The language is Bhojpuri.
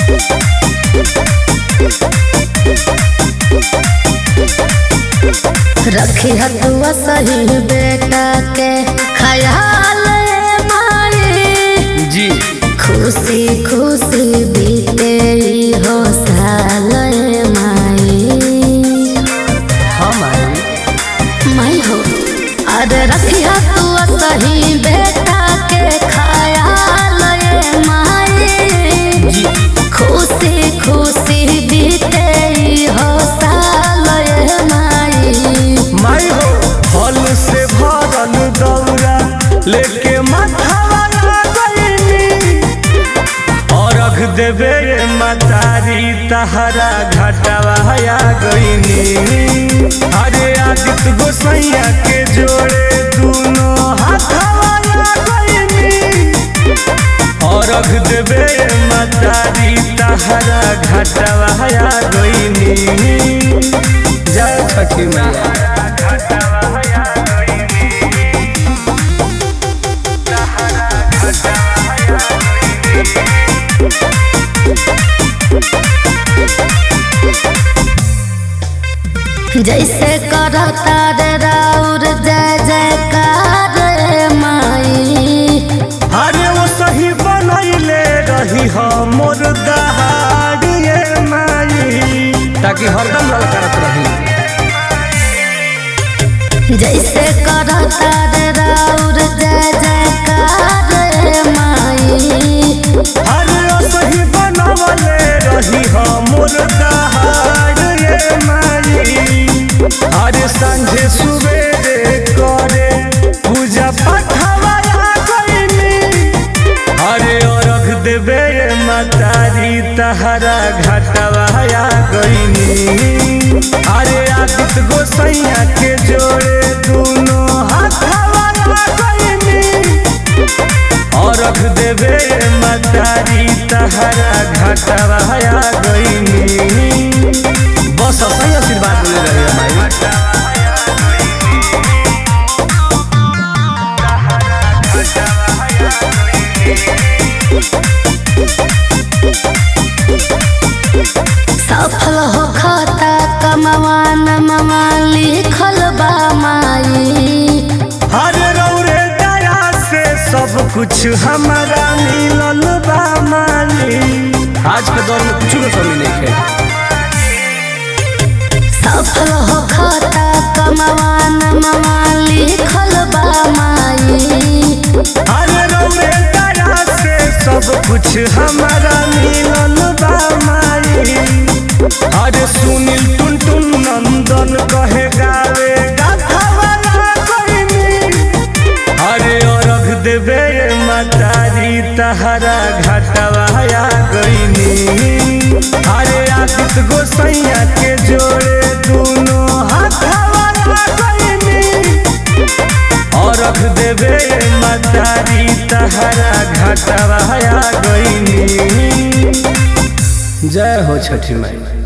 रखी हतुआ सही बेटा के ख्याल माई जी खुशी खुशी बीते ई हो साल माई हम आई माई हो अरे रखी हतुआ सही बेटा के ख्याल माई जी खुशी खुशी बीते ई हो साल माई माई हो फल से भरल दौरा लेके माथावा गईनी अरघ देवे मतारी तहरा घाटवा आ गईनी अरे आदित्य गोसैया के जोड़े दोनों हाथवा आ गईनी अरघ देवे मतारी तहरा घाटवा आ गईनी जय छठी मैया जैसे करता रे राउर जय जयकार रे माई अरे वो सही बनैले रही हो मोर दहाड़िए माई ताकि हरदम ललकारत रही जैसे करता रे राउर जय जयकार रे माई अरे वो सही बनवले रही हो मोर दहाड़िए माई अरे संझे सुबेरे करे पूजा पाठवा गईनी अरे अरघ देवे मतारी तहरा घाटवा आ गईनी अरे आदित्य गोसैया के जोड़े दोनों हाथवा आ गईनी अरघ देवे मतारी तहरा घाटवा आ गईनी बस सही आशीर्वाद मिले रहे हमारी सफल हो खाता कमवान ममा लिखल बा माई हरे रौरे दया से सब कुछ हमारा मिलल बा माली आज के दौर में कुछ भी कमी नहीं है सफल हो खाता कमवान ममा लिखल बा माई हरे रौरे दया से सब कुछ हमारा मिलल बा माली हरे सुनील टुन टुन नंदन कहे गावे गाथावाला कोइनी हरे अरघ देवे मतारी तहरा घाटवा आ गईनी हरे आदित्य गोसैया के जोड़े दोनों हाथवा आ गईनी अरघ देवे मतारी तहरा घाटवा आ गईनी जय हो छठी माई